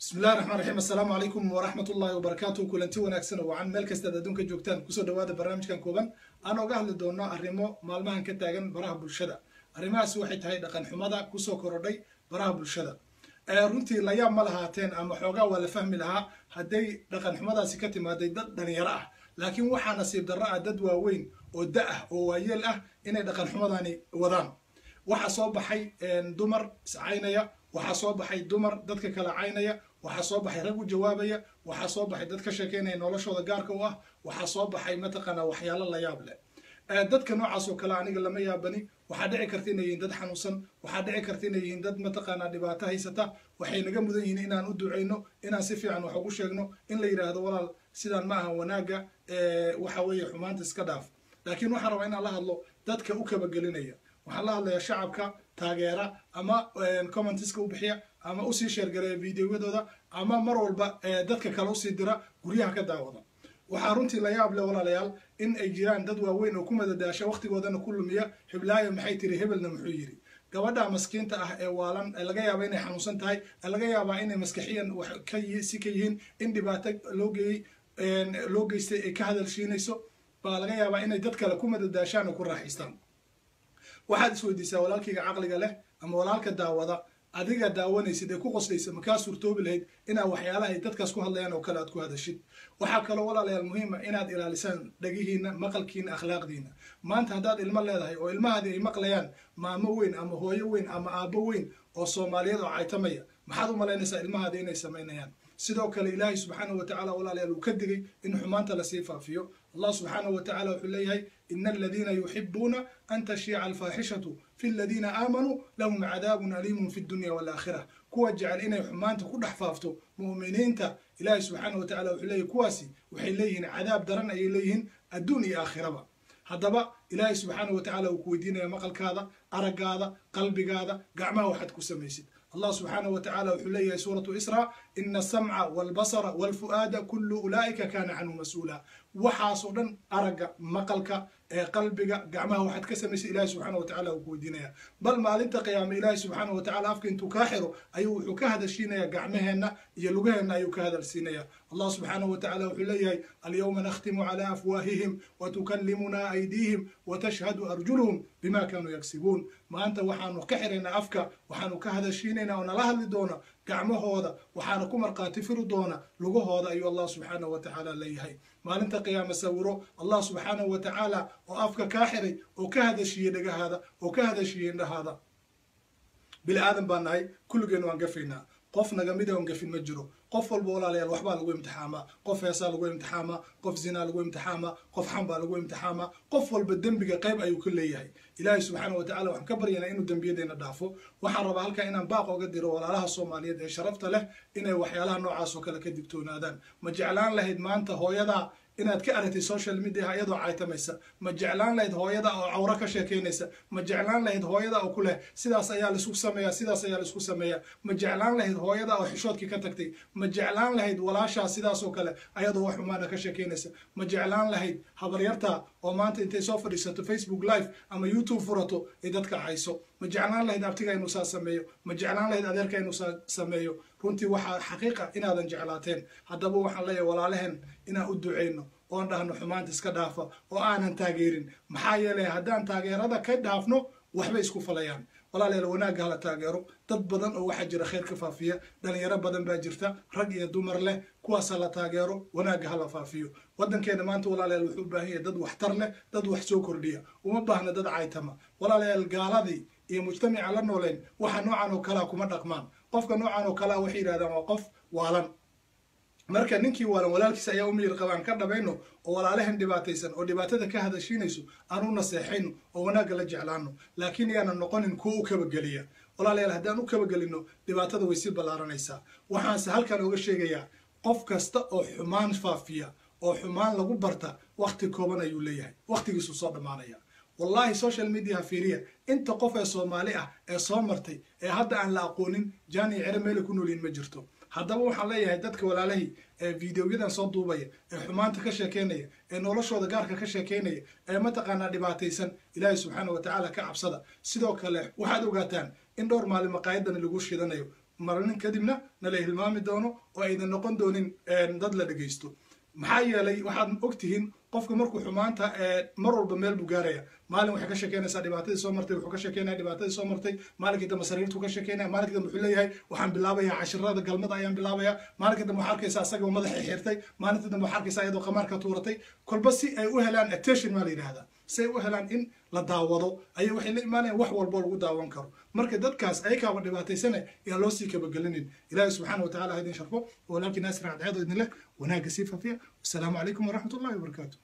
bismillahi raxmaan raxiim assalaamu calaykum waraxmat ullahi wabarakaatu kulanti wanaagsan oo wacan meel kastaad adduunka joogtaan kusoo dhawaada barnaamijkan kooban aan oga hadli doono arrimo maalmahan ka taagan baraha bulshada arrimahaasi waxay tahay dhaqan xumada kusoo korodhay baraha bulshada runtii layaab ma lahaateen ama xoogaa waa la fahmi lahaa hadday dhaqan xumadaasi ka timaaday dad dhalinyaro ah laakiin waxaa nasiib darro ah dad waaweyn oo da ah oo waayeel ah inay dhaqan xumadani wadaan waxaa soo baxay dumar iscaynaya waxaa soo baxay dumar dadka kala caynaya waxaa soo baxay rag u jawaabaya waxaa soo baxay dad ka sheekeynaya noloshooda gaarka u ah waxaa soo baxay mataqaanaa waxyaalo la yaab leh dadka noocaas oo kale aniga lama yaabani waxaa dhici karta inay yihiin dad xanuunsan waxaa dhici karta inay yihiin dad mataqaanaa dhibaato haysata waxay naga mudan yihiin inaan u duceyno inaan si fiican wax ugu sheegno in la yidhaahdo walaal sidaan ma aha wanaagga waxa weeye xumaanta iska dhaaf laakiin waxaan rabaa inaan la hadlo dadka u kabagelinaya waxaan la hadlayaa shacabka taageera ama commentiska u bixiya ama usii sheergareeya videoyadooda ama mar walba dadka kale usii dira guryaha ka daawada waxaa runtii la yaab leh walaalayaal in ay jiraan dad waaweyn oo ku madadaasha wakhtigoodana ku lumiya heblaaya maxay tiri hebelna muxuu yidhi gabadha maskiinta ah ee waalan laga yaaba inay xanuunsan tahay laga yaabaa inay maskaxiyan si ka yihiin in dhibaato loo geeyey loo geystay ay ka hadalshiinayso baa laga yaabaa inay dad kale ku madadaashaan oo ku raaxaystaan waxaad isweydiisaa walaalkayga caqliga leh ama walaalka daawada adiga daawanaysid ee ku qoslaysa makaa suurtoobi lahayd inaad waxyaalaha ay dadkaas ku hadlayaan oo kale aad ku hadashid waxaa kaloo walaalayaal muhiima inaad ilaalisaan dhagihiina maqalkiina akhlaaqdiina maanta haddaad ilmo leedahay oo ilmahaadii ay maqlayaan maamo weyn ama hooyo weyn ama aabbo weyn oo soomaaliyeed oo caytamaya maxaad u malaynaysaa ilmahaadii inay samaynayaan sidoo kale ilaahay subxaanahu wa tacala walaalayaal uu ka digay in xumaanta lasii faafiyo allah subxaanahu wa tacala wuxuu leeyahay ina aladiina yuxibuuna an tashiica alfaaxishatu fi aladiina aamanuu lahum cadaabun aliimun fi dunya walaakhira kuwa jecel inay xumaanta ku dhex faafto mu'miniinta ilaahay subxaanahu wa tacala wuxuu leeyahy kuwaasi waxay leeyihiin cadaab daran ayay leeyihiin adduun iyo aakhiraba haddaba ilaahay subxaanahu wa tacala uu ku weydiinaya maqalkaada araggaada qalbigaada gacmaha waxaad ku samaysid allah subxaanahu wa tacala wuxuu leeyahay suuratu isra ina asamca walbasara walfu'aada kullu ulaa'ika kaana canhu mas-uula waxaasoo dhan aragga maqalka ee qalbiga gacmaha waxaad ka samaysay ilahi subxaana wa tacala uu ku weydiinaya bal maalinta qiyaame ilaahi subxaana wa tacala afka intuu kaa xiro ayuu wuxuu ka hadashiinaya gacmaheenna iyo lugaheenna ayuu ka hadalsiinaya allah subxaanahu wa tacala wuxuu leeyahay alyawma nakhtimu cala afwaahihim wa tukallimuna aydiihim wa tashhadu arjuluhum bima kaanuu yagsibuun maanta waxaanu ka xiraynaa afka waxaanu ka hadashiinaynaa oo nala hadli doona gacmahooda waxaana ku markhaati firi doona lugahooda ayuu allah subxaanahu wa tacaala leeyahay maalinta qiyaame sawiro allah subxaanahu wa tacaala oo afka kaa xiray oo ka hadashiiyey dhagahaada oo ka hadashiiyey indhahaada bili aadan baa nahay kulligeen waan gafaynaa qof nagamida on gafin ma jiro qof walba walaalayaal waxbaa lagu imtixaamaa qof heesaa lagu imtixaamaa qof zinaa lagu imtixaamaa qof xambaa lagu imtixaamaa qof walba dembiga qayb ayuu ka leeyahay ilaahay subxaana wa tacala waxaan ka baryaynaa inuu dembiyadeena dhaafo waxaan rabaa halkaa inaan baaq oga diro walaalaha soomaaliyeed ee sharafta leh inay waxyaalaha noocaas oo kale ka digtoonaadaan ma jeclaan lahayd maanta hooyadaa inaad ka aragtay social mediaha iyadoo caytamaysa ma jeclaan lahayd hooyada oo cawro ka sheekaynaysa ma jeclaan lahayd hooyada oo ku leh sidaas ayaa laisku sameeya sidaas ayaa laisku sameeya ma jeclaan lahayd hooyada oo xishoodkii ka tagtay ma jeclaan lahayd walaashaa sidaas oo kale ayadoo wax xumaana ka sheekaynaysa ma jeclaan lahayd habaryarta oo maanta intay soo fadhiisato facebook live ama youtube furato ay dadka cayso ma jeclaan lahayd abtiga inuu saa sameeyo ma jeclaan lahayd adeerka inuu saa sameeyo runtii waxaa xaqiiqa inaadan jeclaateen haddaba waxaan leeyahay walaalaheen inaan u duceyno oon dhahno xumaanta iska dhaafa oo aanan taageerin maxaa yeelay haddaan taageerada ka dhaafno waxbay isku falayaan walaalayaal wanaagga hala taageero dad badan oo waxaa jira khayr ka faafiya dhalinyaro badan baa jirta rag iyo dumar leh kuwaas hala taageero wanaagga hala faafiyo waddankeena maanta walaalayaal wuxuu u baahan yahay dad waxtar leh dad wax soo kordhiya uma baahna dad caytama walaalayaal gaaladii iyo mujtamaca la nooleen waxa noocan oo kalea kuma dhaqmaan qofka noocan oo kalea waxay yidhahdaan waa qof waalan marka ninkii waalan walaalkiisa ayaa u miyir qabaan ka dhabayno oo walaalahan dhibaataysan oo dhibaatada ka hadashiinayso aan u naseexayno oo wanaagga la jeclaano laakiin yaanan noqonin kuwa u kabageliya walaalayaal haddaan u kabagelinno dhibaatada way sii ballaaranaysaa waxaanse halkan ooga sheegayaa qof kasta oo xumaan faafiya oo xumaan lagu barta wakhti kooban ayuu leeyahay wakhtigiisuu soo dhammaanaya wallahi social mediaha fiiriya inta qof ee soomaali ah ee soo martay ee hadda aan la aqoonin jaani cere meelay ku noolyihin ma jirto haddaba waxaan leeyahay dadka walaalahii ee videoyadan soo duubaya ee xumaanta ka sheekeynaya ee noloshooda gaarka ka sheekeynaya ee mataqaanaa dhibaataysan ilaahay subxaana wa tacaala ka cabsada sidoo kale waxaad ogaataan in dhowr maalin maqaayadani lagu shidanayo marnin kadibna nala hilmaami doono oo aydan noqon doonin dad la dhegaysto maxaa yeelay waxaad ogtihiin qofka markuu xumaanta mar walba meel buu gaaraya maalin waxay ka sheekeynaysaa dhibaatadii soo martay wuxuu ka sheekeynaya dhibaatadii soo martay maalinkii dambe sariirtuu ka sheekeynaya maalinkii dambe wuxuu leeyahay waxaan bilaabayaa cashirada galmada ayaan bilaabaya maalinkii dambe waxaa arkaysa asagoo madaxay xirtay maalintii dambe waxaa arkaysa iyadoo qamaarka tuuratay kolba si ay u helaan attention maa la yidhahdaa si ay u helaan in la daawado ayay waxay la imaanayaan wax walbo lagu daawan karo marka dadkaas ayakaaba dhibaataysana yaa loo sii kabagelinin ilaahi subxaana watacaala ha idin sharfo walaalkii naasir cadceedo idin leh wanaagga sii fafiya wasalaamu calaykum waraxmat ullahi wabarakaatu